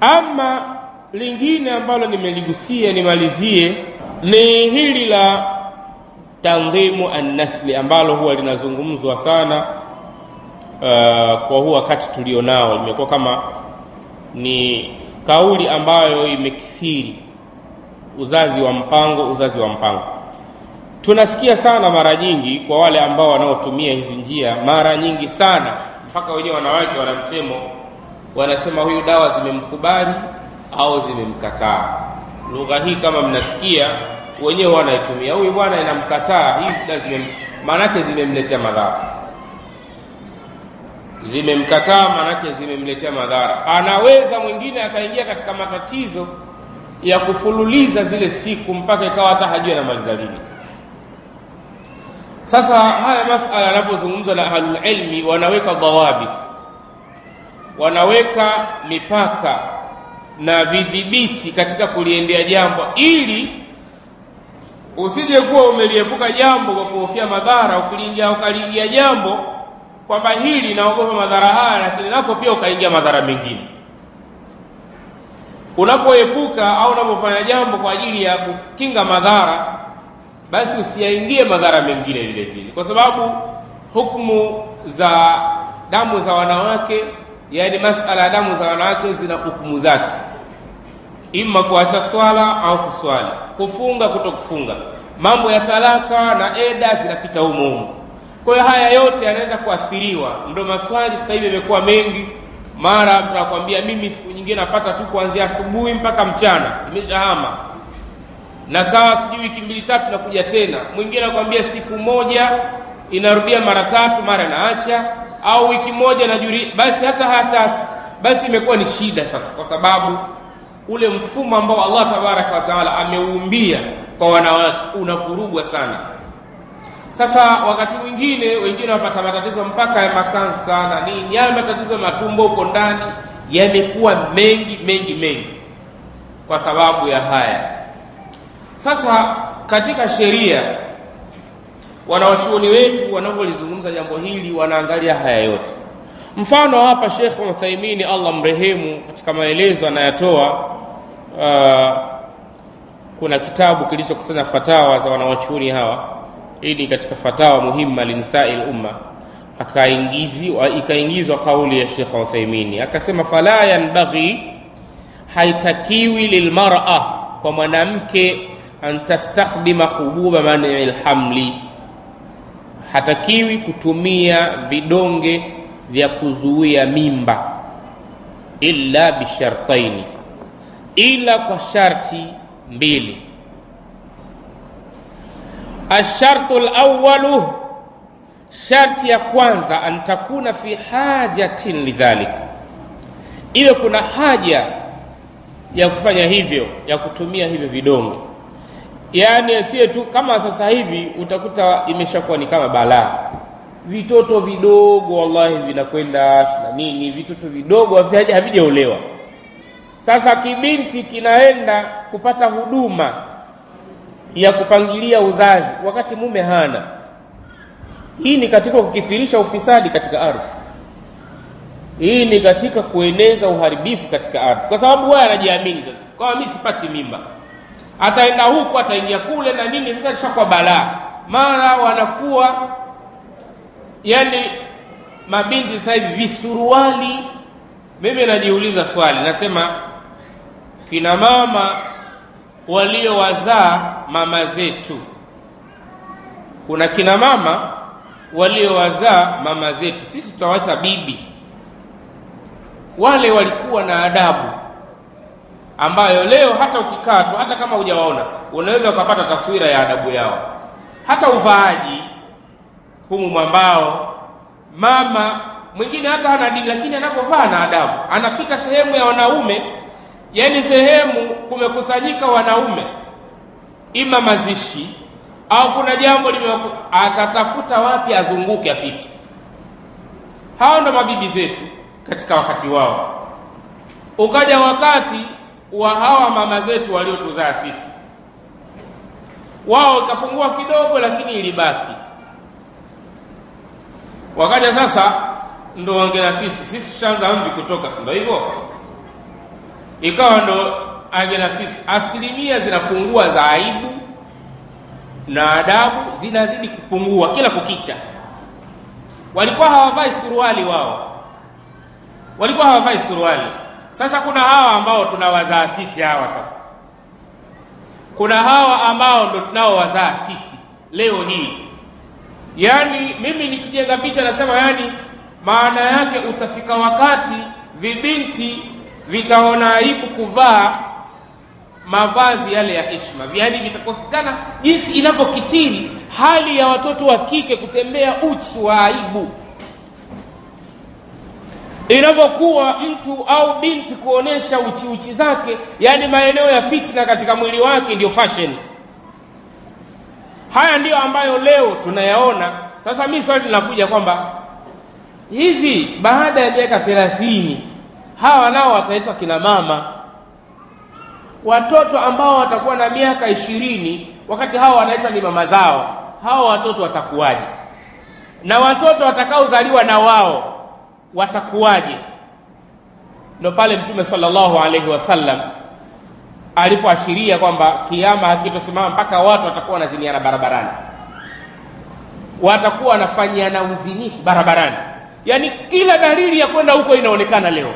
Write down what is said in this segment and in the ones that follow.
ama lingine ambalo nimeligusia nimalizie ni hili la tandhimu annasli ambalo huwa linazungumzwa sana uh, kwa huu wakati tulionao limekuwa kama ni kauli ambayo imekithiri uzazi wa mpango uzazi wa mpango tunasikia sana mara nyingi kwa wale ambao wanaotumia hizi njia mara nyingi sana mpaka wenyewe wanawake wana msemo wanasema huyu dawa zimemkubali au zimemkataa lugha hii kama mnasikia wenyewe wanaitumia huyu bwana inamkataa hii zimem, maanake zimemletea madhara zimemkataa maanake zimemletea madhara anaweza mwingine akaingia katika matatizo ya kufululiza zile siku mpaka ikawa hata hajui anamaliza lini sasa haya masala yanapozungumzwa na ahlulilmi wanaweka dhawabit wanaweka mipaka na vidhibiti katika kuliendea jambo ili usije kuwa umeliepuka jambo kwa kuhofia madhara ukilingia ukaliingia jambo kwamba hili naogopa madhara haya lakini nako pia ukaingia madhara mengine unapoepuka au unapofanya jambo kwa ajili ya kukinga madhara basi usiyaingie madhara mengine vile vile kwa sababu hukumu za damu za wanawake yaani masala ya damu za wanawake zina hukumu zake ima kuacha swala au kuswali kufunga kuto kufunga mambo ya talaka na eda zinapita humo humo kwa hiyo haya yote yanaweza kuathiriwa ndo maswali sasa hivi yamekuwa mengi mara tunakwambia mimi siku nyingine napata tu kuanzia asubuhi mpaka mchana nimeshahama nakaa sijui wiki mbili tatu nakuja tena mwingine anakwambia siku moja inarudia mara tatu mara naacha au wiki moja najuri basi hata hata basi imekuwa ni shida sasa kwa sababu ule mfumo ambao Allah tabaraka wa taala ameumbia kwa wanawake unafurugwa sana sasa wakati mwingine wengine wapata matatizo mpaka ya makansa na nini yale matatizo ya matumbo huko ndani yamekuwa mengi mengi mengi kwa sababu ya haya sasa katika sheria wanawachuoni wetu wanavyolizungumza jambo hili wanaangalia haya yote mfano hapa Sheikh Uthaimini Allah mrehemu katika maelezo anayatoa uh, kuna kitabu kilichokusanya fatawa za wanawachuoni hawa hii ni katika fatawa muhimma linisai lumma akaingizwa ikaingizwa kauli ya Sheikh Uthaimini akasema fala yanbaghi haitakiwi lilmar'a kwa mwanamke an tastakhdima hububa mani lhamli hatakiwi kutumia vidonge vya kuzuia mimba illa bishartaini ila kwa sharti mbili ashartu lawalu sharti ya kwanza an takuna fi hajatin lidhalik iwe kuna haja ya kufanya hivyo ya kutumia hivyo vidonge yaani asiye tu kama sasa hivi utakuta imeshakuwa ni kama balaa vitoto vidogo wallahi vinakwenda na nini vitoto vidogo havijaolewa sasa kibinti kinaenda kupata huduma ya kupangilia uzazi wakati mume hana hii ni katika kukithirisha ufisadi katika ardhi hii ni katika kueneza uharibifu katika ardhi kwa sababu wewe anajiamini sasa kwamba mimi sipati mimba ataenda huku ataingia kule na nini sasa ishakuwa balaa mara wanakuwa yani mabinti sasa hivi visuruali mimi najiuliza swali nasema kina mama waliowazaa mama zetu kuna kina mama waliowazaa mama zetu sisi tutawaita bibi wale walikuwa na adabu ambayo leo hata ukikaa tu hata kama hujawaona unaweza ukapata taswira ya adabu yao hata uvaaji humu mwambao mama mwingine hata hana dini lakini anapovaa na adabu anapita sehemu ya wanaume yani sehemu kumekusanyika wanaume ima mazishi au kuna jambo limewakusa atatafuta wapi azunguke apite hao ndo mabibi zetu katika wakati wao ukaja wakati wa hawa mama zetu waliotuzaa sisi wao ikapungua kidogo lakini ilibaki wakaja sasa ndo wange na sisi sisi tushaanza mvi kutoka si ndio hivyo ikawa ndo ange na sisi asilimia zinapungua za aibu na adabu zinazidi kupungua kila kukicha walikuwa hawavai suruali wao walikuwa hawavai suruali sasa kuna hawa ambao tunawazaa sisi hawa sasa kuna hawa ambao ndo tunaowazaa sisi leo hii yaani mimi nikijenga picha nasema yani maana yake utafika wakati vibinti vitaona aibu kuvaa mavazi yale ya heshima yaani vitakosekana jinsi inavyokithiri hali ya watoto wa kike kutembea uchi wa aibu inavyokuwa mtu au binti kuonesha uchi uchi zake yaani maeneo ya fitna katika mwili wake ndiyo fashion haya ndiyo ambayo leo tunayaona sasa mi swali linakuja kwamba hivi baada ya miaka thelathini hawa nao wataitwa kina mama watoto ambao watakuwa na miaka ishirini wakati hawa wanaitwa ni mama zao hawa watoto watakuwaje na watoto watakaozaliwa na wao watakuwaje ndo pale mtume sallallahu alaihi wasallam alipoashiria kwamba kiama hakitosimama mpaka watu watakuwa wanaziniana barabarani watakuwa wanafanyiana uzinifu barabarani yaani kila dalili ya kwenda huko inaonekana leo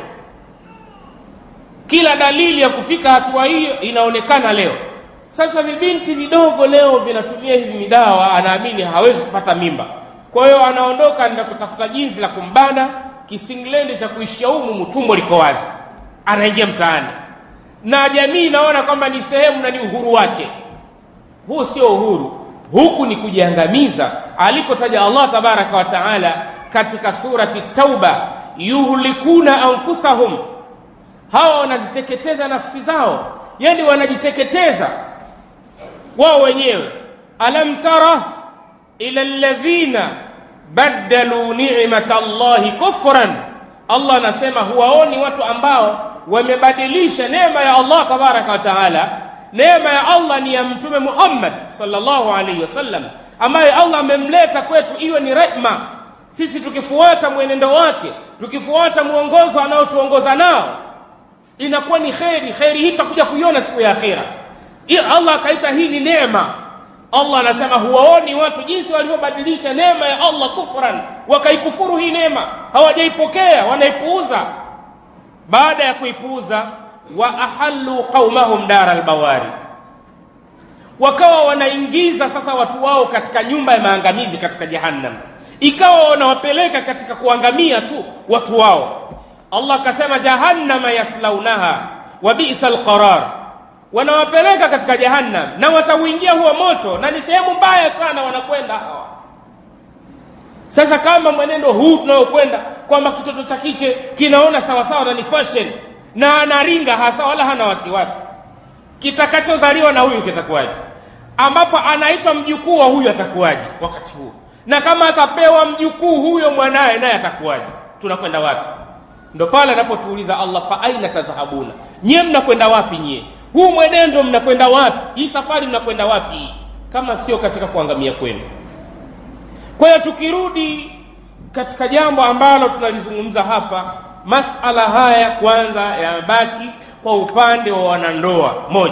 kila dalili ya kufika hatua hiyo inaonekana leo sasa vibinti vidogo leo vinatumia hizi midawa anaamini hawezi kupata mimba kwa hiyo anaondoka na kutafuta jinsi la kumbana kisinglendi cha kuishia humu mtumbo liko wazi anaingia mtaani na jamii inaona kwamba ni sehemu na ni uhuru wake huu sio uhuru huku ni kujiangamiza alikotaja allah tabaraka wa taala katika surati tauba yuhlikuna anfusahum hawa wanaziteketeza nafsi zao yani wanajiteketeza wao wenyewe alam tara ila alladhina baddalu ni'mata llahi kufran allah anasema huwaoni watu ambao wamebadilisha neema ya allah tabaraka wa taala neema ya allah ni ya mtume muhammad sallallahu alaihi wasallam ambaye allah amemleta kwetu iwe ni rehma sisi tukifuata mwenendo wake tukifuata mwongozo anaotuongoza nao inakuwa ni kheri kheri hii tutakuja kuiona siku ya akhira allah akaita hii ni neema allah anasema huwaoni watu jinsi walivyobadilisha neema ya allah kufran wakaikufuru hii neema hawajaipokea wanaipuuza baada ya kuipuuza wa ahallu qaumahum dara albawari wakawa wanaingiza sasa watu wao katika nyumba ya maangamizi katika jahannam ikawa wanawapeleka katika kuangamia tu watu wao allah akasema jahannama yaslaunaha wa bisa alqarar wanawapeleka katika jahannam na watauingia huo moto na ni sehemu mbaya sana wanakwenda hawa sasa kama mwenendo huu tunaokwenda kwamba kitoto cha kike kinaona sawasawa na ni fashion na anaringa hasa wala hana wasiwasi kitakachozaliwa na huyu kitakuwaje ambapo anaitwa mjukuu wa huyu atakuwaje wakati huu na kama atapewa mjukuu huyo mwanaye naye atakuwaje tunakwenda wapi ndo pale anapotuuliza allah fa aina tadhhabuna nyie mnakwenda wapi nyie huu mwenendo mnakwenda wapi hii safari mnakwenda wapi kama sio katika kuangamia kwenu kwa hiyo tukirudi katika jambo ambalo tunalizungumza hapa masala haya kwanza yabaki kwa upande wa wanandoa moja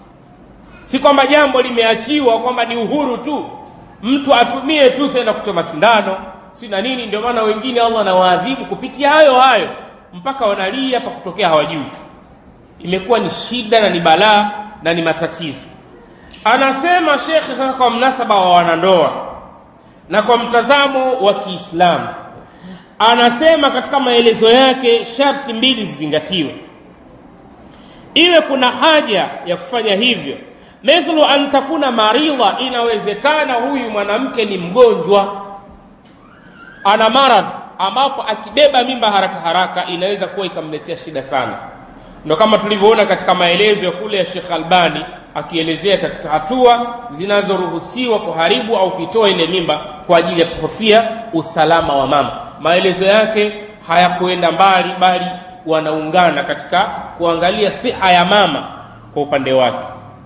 si kwamba jambo limeachiwa kwamba ni uhuru tu mtu atumie tu senda kuchoma sindano si na nini ndio maana wengine allah anawaadhibu kupitia hayo hayo mpaka wanalia pa kutokea hawajui imekuwa ni shida na ni balaa na ni matatizo anasema shekhe sasa kwa mnasaba wa wanandoa na kwa mtazamo wa kiislamu anasema katika maelezo yake sharti mbili zizingatiwe iwe kuna haja ya kufanya hivyo mithlu an takuna maridha inawezekana huyu mwanamke ni mgonjwa ana maradhi ambapo akibeba mimba haraka haraka inaweza kuwa ikamletea shida sana ndo kama tulivyoona katika maelezo ya kule ya Sheikh Albani akielezea katika hatua zinazoruhusiwa kuharibu au kuitoa ile mimba kwa ajili ya kuhofia usalama wa mama maelezo yake hayakuenda mbali bali wanaungana katika kuangalia siha ya mama kwa upande wake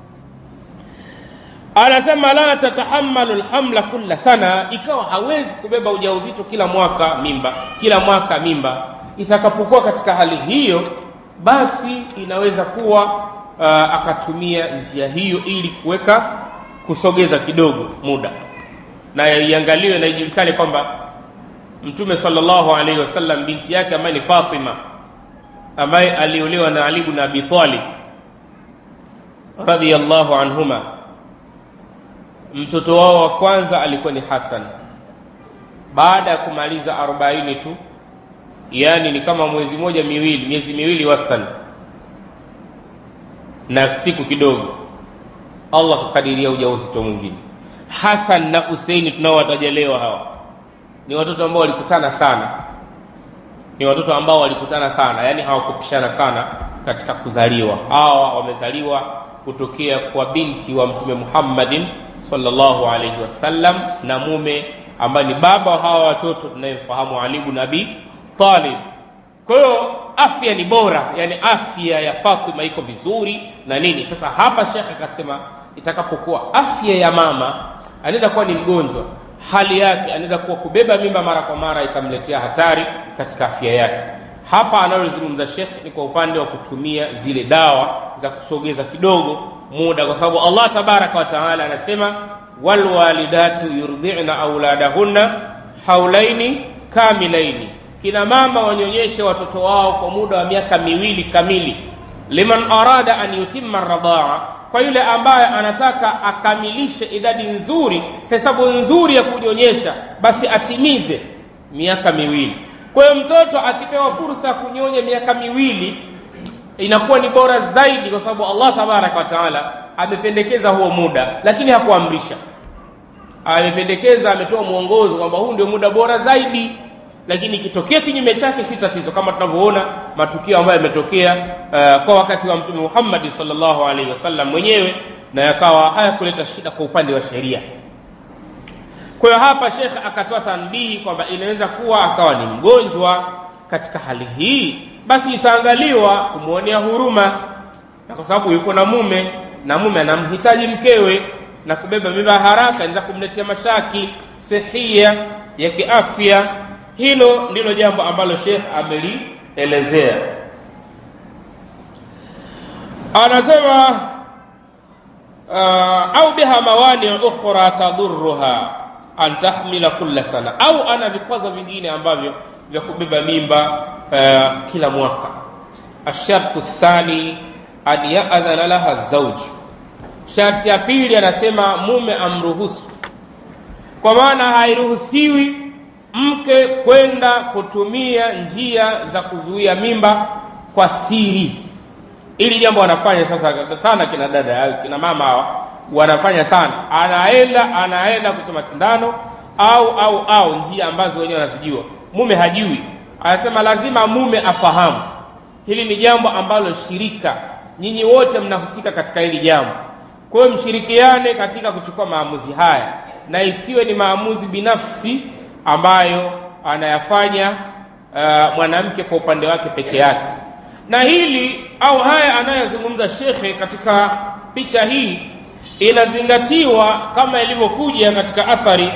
anasema la tatahamalu lhamla kulla sana ikawa hawezi kubeba ujauzito kila mwaka mimba kila mwaka mimba itakapokuwa katika hali hiyo basi inaweza kuwa uh, akatumia njia hiyo ili kuweka kusogeza kidogo muda na iangaliwe na ijulikane kwamba mtume sallallahu alaihi wasallam binti yake ambaye ni Fatima ambaye aliolewa na Ali ibn Abi Talib radhiyallahu anhuma mtoto wao wa kwanza alikuwa ni Hassan baada ya kumaliza 40 tu yani ni kama mwezi moja miwili miezi miwili wastani na siku kidogo Allah kukadiria ujauzito mwingine Hassan na Huseini tunaowataja leo hawa ni watoto ambao walikutana sana ni watoto ambao walikutana sana yani hawakupishana sana katika kuzaliwa hawa wamezaliwa kutokea kwa binti wa mtume Muhammadin sallallahu alaihi wasallam na mume ambaye ni baba wa hawa watoto tunayemfahamu Ali ibn Abi Talib kwa hiyo afya ni bora yani afya ya Fatima iko vizuri na nini sasa hapa shekhe akasema itakapokuwa afya ya mama anaweza kuwa ni mgonjwa hali yake anaweza kuwa kubeba mimba mara kwa mara ikamletea hatari katika afya yake hapa analozungumza shekh ni kwa upande wa kutumia zile dawa za kusogeza kidogo muda kwa sababu allah tabaraka wa taala anasema walwalidatu yurdhina auladahunna haulaini kamilaini kina mama wanyonyeshe watoto wao kwa muda wa miaka miwili kamili liman arada an yutimma radhaa kwa yule ambaye anataka akamilishe idadi nzuri hesabu nzuri ya kunyonyesha basi atimize miaka miwili kwa hiyo mtoto akipewa fursa ya kunyonya miaka miwili inakuwa ni bora zaidi kwa sababu allah tabaraka wa taala amependekeza huo muda lakini hakuamrisha amependekeza ametoa mwongozo kwamba huu ndio muda bora zaidi lakini ikitokea kinyume chake si tatizo kama tunavyoona matukio ambayo yametokea uh, kwa wakati wa mtume Muhammad sallallahu alaihi wasallam mwenyewe na yakawa hayakuleta shida kwa upande wa sheria kwa hiyo hapa shekhe akatoa tanbihi kwamba inaweza kuwa akawa ni mgonjwa katika hali hii basi itaangaliwa kumwonea huruma na kwa sababu yuko na mume na mume anamhitaji mkewe na kubeba mimba haraka inaweza kumletea mashaki sehia ya kiafya hilo ndilo jambo ambalo Sheikh amelielezea anasema uh, au biha mawani ukhra tadurruha an tahmila kulla sana au ana vikwazo vingine ambavyo vya kubeba mimba uh, kila mwaka ashartu thani an ya'dhana laha zawj sharti ya pili anasema mume amruhusu kwa maana hairuhusiwi mke kwenda kutumia njia za kuzuia mimba kwa siri ili jambo wanafanya sasa sana kina dada kina mama hawa wanafanya sana anaenda anaenda kuchoma sindano au au au njia ambazo wenyewe wanazijua mume hajui anasema lazima mume afahamu hili ni jambo ambalo shirika nyinyi wote mnahusika katika hili jambo kwa hiyo mshirikiane katika kuchukua maamuzi haya na isiwe ni maamuzi binafsi ambayo anayafanya uh, mwanamke kwa upande wake peke yake na hili au haya anayozungumza shekhe katika picha hii inazingatiwa kama ilivyokuja katika athari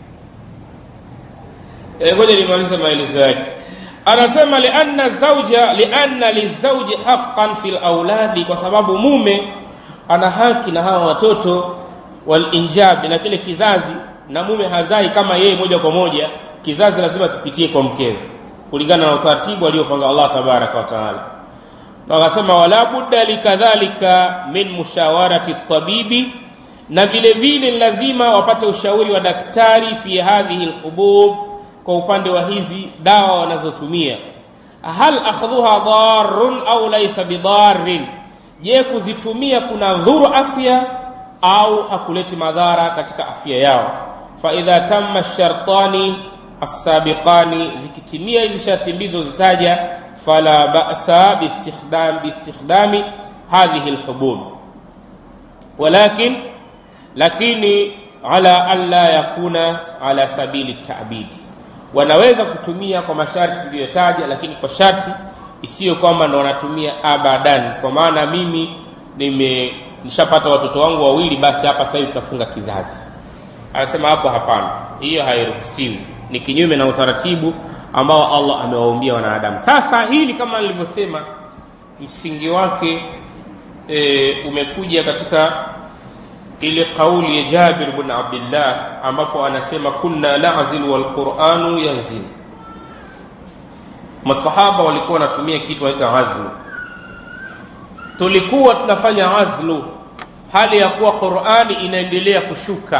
ngoja e, nimalize maelezo yake anasema lianna zauja lianna lizauji haqqan fil auladi kwa sababu mume ana haki na hawa watoto walinjabi na kile kizazi na mume hazai kama yeye moja kwa moja kizazi lazima kipitie kwa mkewe kulingana na utaratibu aliopanga Allah tabaraka wa taala na wakasema wala budda likadhalika min mushawarati tabibi na vile vile lazima wapate ushauri wa daktari fi hadhihi alhubub kwa upande wa hizi dawa wanazotumia hal akhdhuha darrun au laysa bidarrin je kuzitumia kuna dhuru afya au hakuleti madhara katika afya yao fa idha tamma shartani as-sabiqani zikitimia hizi sharti mbizo zitaja fala ba'sa biistikhdam biistikhdami hadhihi alhubub walakin lakini ala alla yakuna ala sabili ta'bid wanaweza kutumia kwa masharti niliyotaja lakini kwa sharti isiyo kwamba ndo wanatumia abadan kwa maana mimi nime nishapata watoto wangu wawili basi hapa sasa hivi tutafunga kizazi anasema hapo hapana hiyo hairuhusiwi ni kinyume na utaratibu ambao Allah amewaumbia wanadamu sasa hili kama nilivyosema msingi wake e, umekuja katika ile kauli ya Jabir bin Abdullah ambapo anasema kunna na'zilu wal Qur'anu yanzil masahaba walikuwa wanatumia kitu waita azlu tulikuwa tunafanya azlu hali ya kuwa Qur'ani inaendelea kushuka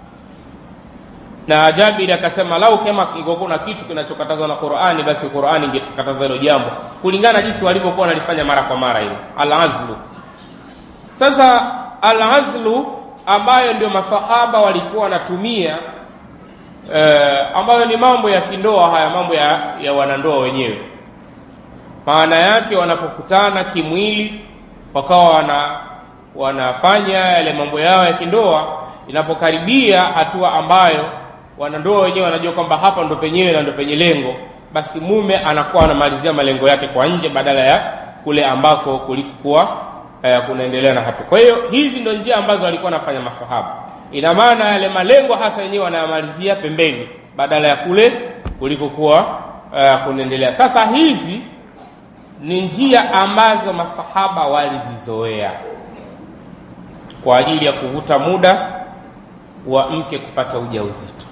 na Jabir akasema lau kama ingekuwa na kitu kinachokatazwa na Qur'ani basi Qur'ani ingekataza hilo jambo kulingana jinsi walivyokuwa wanalifanya mara kwa mara hilo al-azlu sasa al-azlu ambayo ndio masahaba walikuwa wanatumia eh, ambayo ni mambo ya kindoa haya mambo ya, ya wanandoa wenyewe maana yake wanapokutana kimwili wakawa wana wanafanya yale mambo yao ya kindoa inapokaribia hatua ambayo wanandoa wenyewe wanajua kwamba hapa ndo penyewe na ndo penye lengo basi mume anakuwa anamalizia malengo yake kwa nje badala ya kule ambako kulikuwa eh, kunaendelea na hatua kwa hiyo hizi ndo njia ambazo walikuwa wanafanya masahaba ina maana yale malengo hasa yenyewe wanayamalizia pembeni badala ya kule kulikokuwa uh, kunaendelea sasa hizi ni njia ambazo masahaba walizizoea kwa ajili ya kuvuta muda wa mke kupata ujauzito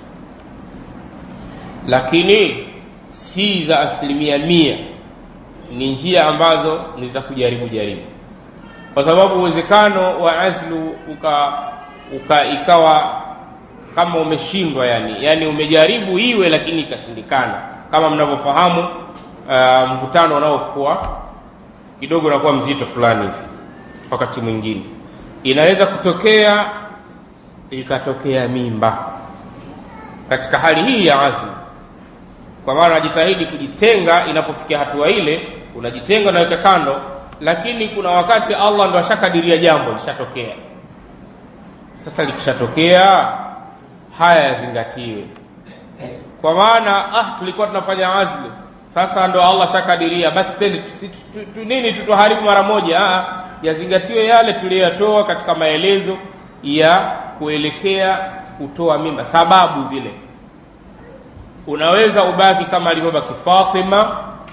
lakini si za asilimia mia ni njia ambazo ni za kujaribu jaribu kwa sababu uwezekano wa azlu uka, uka ikawa kama umeshindwa yani yani umejaribu iwe lakini ikashindikana kama mnavyofahamu uh, mvutano unaokuwa kidogo unakuwa mzito fulani hivi wakati mwingine inaweza kutokea ikatokea mimba katika hali hii ya azli kwa maana unajitahidi kujitenga inapofikia hatua ile unajitenga unaweka kando lakini kuna wakati allah ndo ashakadiria jambo lishatokea sasa likishatokea haya yazingatiwe kwa maana ah tulikuwa tunafanya azli sasa ndo allah shakadiria basi tende tusi- tu- tu- nini tutuharibu mara moja ah, yazingatiwe yale tuliyoyatoa katika maelezo ya kuelekea kutoa mimba sababu zile unaweza ubaki kama alivyobaki fatima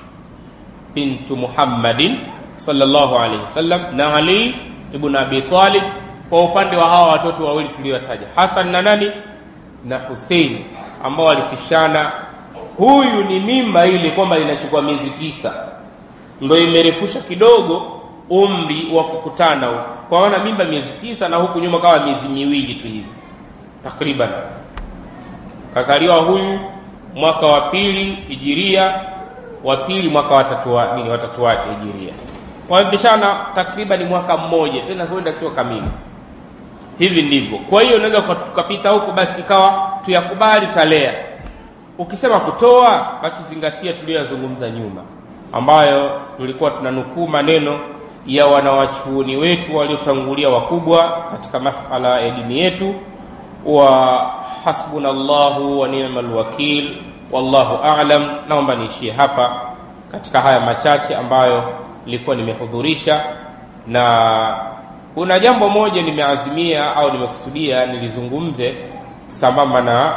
bintu muhammadin sallallahu alaihi wasallam na ali ibn abi talib kwa upande wa hawa watoto wawili tuliotaja hasan na nani na husein ambao walipishana huyu ni mimba ile kwamba inachukua miezi tisa ndo imerefusha kidogo umri wa kukutana huu kwa maana mimba miezi tisa na huku nyuma kawa miezi miwili tu hivi takriban kazaliwa huyu mwaka wa pili hijiria wa pili mwaka watatu wa, nini watatu wake hijiria wamepishana takriban mwaka mmoja tena huenda sio kamili hivi ndivyo kwa hiyo unaweza tukapita huku basi ikawa tuyakubali talea ukisema kutoa basi zingatia tuliyoyazungumza nyuma ambayo tulikuwa tunanukuu maneno ya wanawachuoni wetu waliotangulia wakubwa katika masala ya dini yetu wa hasbuna llahu wa ni'mal wakil wallahu a'lam naomba niishie hapa katika haya machache ambayo nilikuwa nimehudhurisha na kuna jambo moja nimeazimia au nimekusudia nilizungumze sambamba na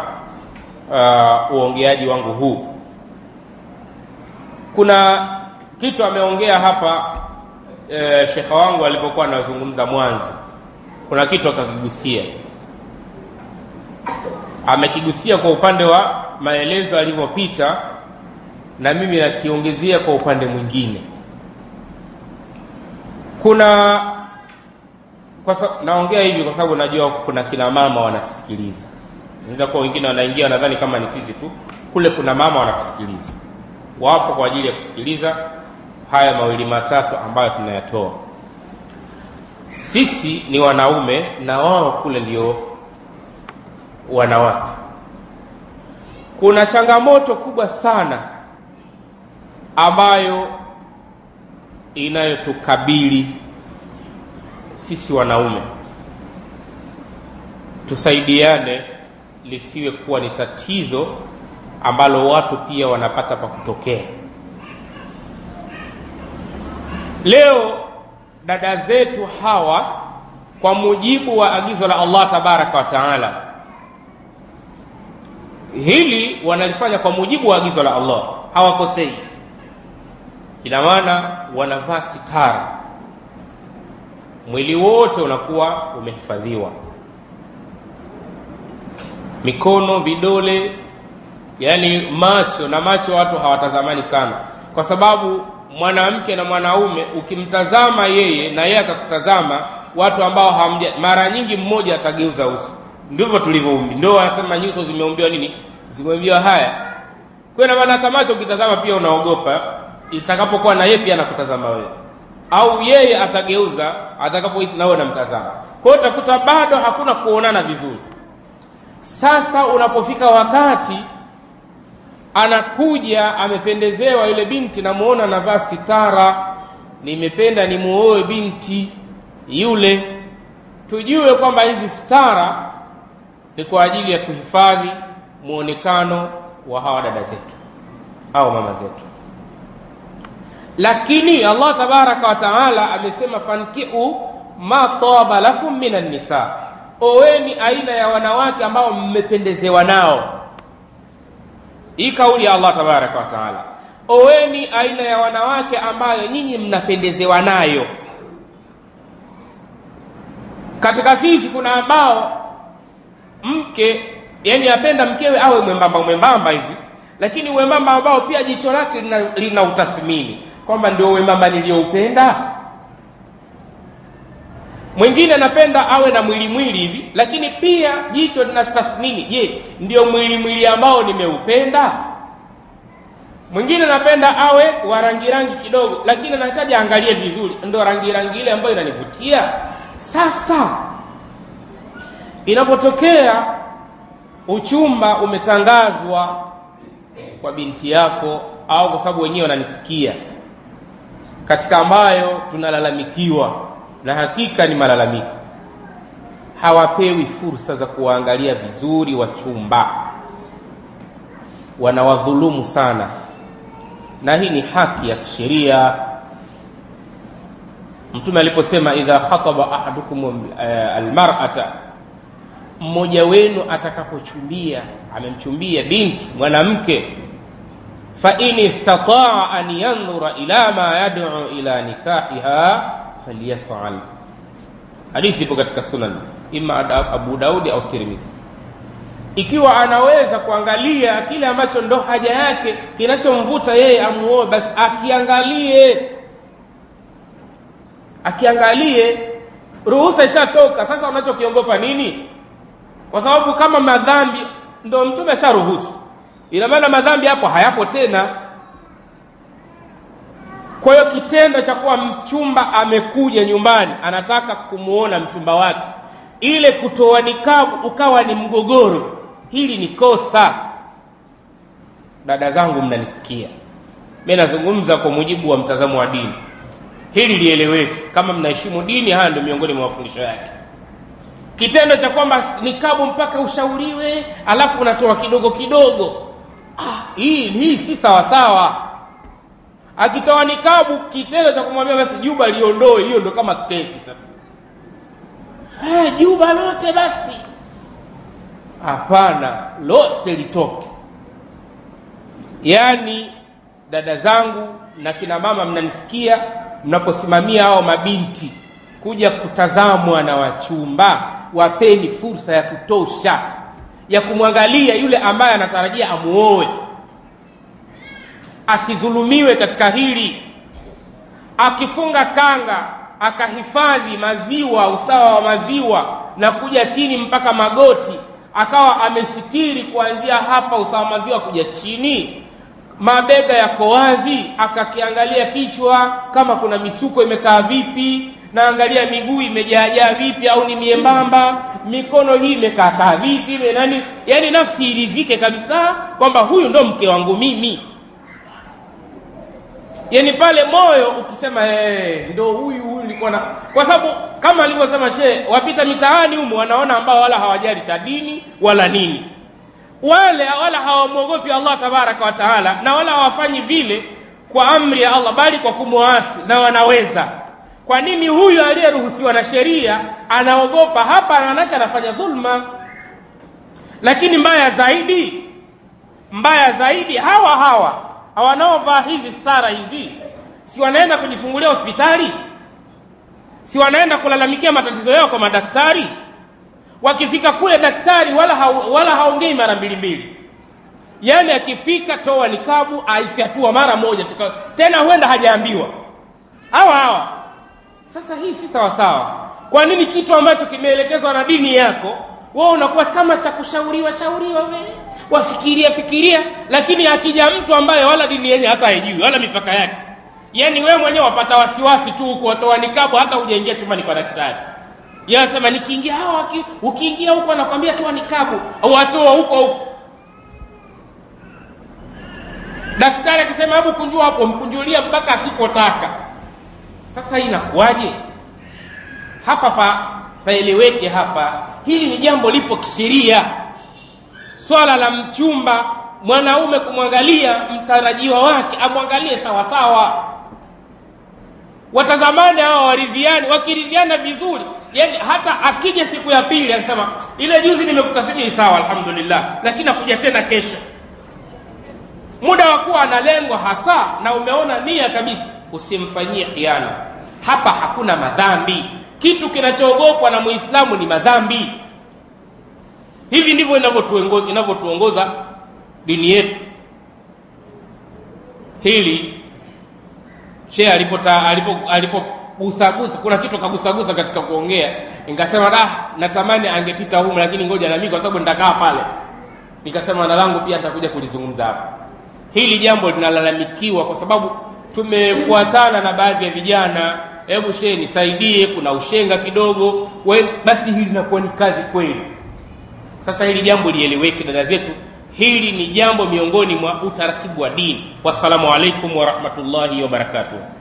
uh, uongeaji wangu huu kuna kitu ameongea hapa e, shekha wangu alipokuwa anazungumza mwanzo kuna kitu akakigusia amekigusia kwa upande wa maelezo alivyopita na mimi nakiongezea kwa upande mwingine kuna kwa sa, naongea hivi kwa sababu najua kuna kina mama wanatusikiliza naweza kuwa wengine wanaingia wanadhani kama ni sisi tu kule kuna mama wanatusikiliza wapo kwa ajili ya kusikiliza haya mawili matatu ambayo tunayatoa sisi ni wanaume na wao kule ndio wanawake kuna changamoto kubwa sana ambayo inayotukabili sisi wanaume tusaidiane lisiwe kuwa ni tatizo ambalo watu pia wanapata pa kutokea leo dada zetu hawa kwa mujibu wa agizo la allah tabaraka wa taala hili wanalifanya kwa mujibu wa agizo la allah hawakosei ina maana wanavaa sitara mwili wote unakuwa umehifadhiwa mikono vidole yani macho na macho watu hawatazamani sana kwa sababu mwanamke na mwanaume ukimtazama yeye na yeye akakutazama watu ambao hamja mara nyingi mmoja atageuza uso ndivyo tulivyoumbi ndio wanasema nyuso zimeumbiwa nini zimeumbiwa haya kwa hiyo maana hata macho ukitazama pia unaogopa itakapokuwa na yeye pia anakutazama wewe au yeye atageuza atakapohisi nawe namtazama kwa hiyo utakuta bado hakuna kuonana vizuri sasa unapofika wakati anakuja amependezewa yule binti namuona anavaa sitara nimependa nimuoe binti yule tujue kwamba hizi stara ni kwa ajili ya kuhifadhi muonekano wa hawa dada zetu au mama zetu lakini allah tabaraka wa taala amesema fankiu ma taba lakum minan nisa oweni aina ya wanawake ambao mmependezewa nao hii kauli ya allah tabaraka wa taala oweni aina ya wanawake ambayo nyinyi mnapendezewa nayo katika sisi kuna ambao mke yani apenda mkewe awe mwembamba mwembamba hivi lakini wembamba ambao pia jicho lake lina, lina utathmini kwamba ndio wembamba niliyoupenda mwingine anapenda awe na mwili mwili hivi lakini pia jicho lina tathmini je ndio mwili mwili ambao nimeupenda mwingine anapenda awe wa rangi rangi kidogo lakini anahitaji angalie vizuri ndio rangi rangi ile ambayo inanivutia sasa inapotokea uchumba umetangazwa kwa binti yako au kwa sababu wenyewe wananisikia katika ambayo tunalalamikiwa na hakika ni malalamiko hawapewi fursa za kuwaangalia vizuri wachumba wanawadhulumu sana na hii ni haki ya kisheria mtume aliposema idha khataba ahadukum uh, almar'ata mmoja wenu atakapochumbia amemchumbia binti mwanamke fa in istataa an yandhura ila ma yad'u ila nikahiha falyaf'al hadithi ipo katika sunan ima abu daudi au tirmidhi ikiwa anaweza kuangalia kile ambacho ndo haja yake kinachomvuta yeye amuoe basi akiangalie akiangalie ruhusa ishatoka sasa unachokiogopa nini kwa sababu kama madhambi ndo mtume asharuhusu ina maana madhambi hapo hayapo tena kwa hiyo kitendo cha kuwa mchumba amekuja nyumbani anataka kumuona mchumba wake ile kutoa nikabu ukawa ni mgogoro hili ni kosa dada zangu mnanisikia mi nazungumza kwa mujibu wa mtazamo wa dini hili lieleweke kama mnaheshimu dini haya ndio miongoni mwa mafundisho yake kitendo cha kwamba nikabu mpaka ushauriwe alafu unatoa kidogo kidogo ah, hii hii si sawasawa akitoa nikabu kitendo cha kumwambia basi juba liondoe hiyo ndo kama kesi sasa hey, juba lote basi hapana lote litoke yaani dada zangu na kina mama mnanisikia mnaposimamia hao mabinti kuja kutazamwa na wachumba wapeni fursa ya kutosha ya kumwangalia yule ambaye anatarajia amuoe asidhulumiwe katika hili akifunga kanga akahifadhi maziwa usawa wa maziwa na kuja chini mpaka magoti akawa amesitiri kuanzia hapa usawa wa maziwa kuja chini mabega yako wazi akakiangalia kichwa kama kuna misuko imekaa vipi naangalia miguu imejaajaa vipi au ni miembamba mikono hii imekaakaa vipi nani yani nafsi iridhike kabisa kwamba huyu ndo mke wangu mimi yani pale moyo ukisema hey, ndo huyu huyu nilikuwa na kwa sababu kama alivyosema shehe wapita mitaani humu wanaona ambao wala hawajali cha dini wala nini wale wala hawamwogopi allah tabaraka wa taala na wala hawafanyi vile kwa amri ya allah bali kwa kumwasi na wanaweza kwa nini huyu aliyeruhusiwa na sheria anaogopa hapa manake anafanya dhulma lakini mbaya zaidi mbaya zaidi hawa hawa wanaovaa hizi stara hizi si wanaenda kujifungulia hospitali si wanaenda kulalamikia matatizo yao kwa madaktari wakifika kule daktari wala ha, wala haongei mara mbili mbili yaani akifika toa nikabu aifyatua mara moja tuka, tena huenda hajaambiwa hawa hawa sasa hii si sawasawa kwa nini kitu ambacho kimeelekezwa na dini yako wewe unakuwa kama cha kushauriwa shauriwa we wafikiria fikiria lakini akija mtu ambaye wala dini yenye hata haijui wala mipaka yake yaani wewe mwenyewe wapata wasiwasi tu huko watoa nikabu hata hujaingia chumani kwa daktari yeye anasema nikiingia hawa ukiingia huko anakwambia toa nikabu au atoa huko huko daktari akisema hebu kunjua hapo mkunjulia mpaka asipotaka sasa hii inakuwaje hapa pa paeleweke hapa hili ni jambo lipo kisheria swala la mchumba mwanaume kumwangalia mtarajiwa wake amwangalie sawasawa watazamane hawa waridhiani wakiridhiana vizuri yani hata akija siku ya pili akisema ile juzi nimekutathmini sawa alhamdulillah lakini akuja tena kesho muda wa kuwa analengwa hasa na umeona nia kabisa usimfanyie khiana hapa hakuna madhambi kitu kinachoogopwa na muislamu ni madhambi hivi ndivyo inavyotuongoza inavyotuongoza dini yetu hili shehe alipota alipo alipogusagusa kuna kitu kagusagusa katika kuongea nikasema da natamani angepita humu lakini ngoja na mimi kwa sababu nitakaa pale nikasema na langu pia nitakuja kulizungumza hapa hili jambo linalalamikiwa kwa sababu tumefuatana na baadhi ya vijana hebu shehe nisaidie kuna ushenga kidogo we, basi hili linakuwa ni kazi kweli sasa hili jambo lieleweke dada zetu hili ni jambo miongoni mwa utaratibu wa dini wassalamu alaikum warahmatullahi wabarakatuh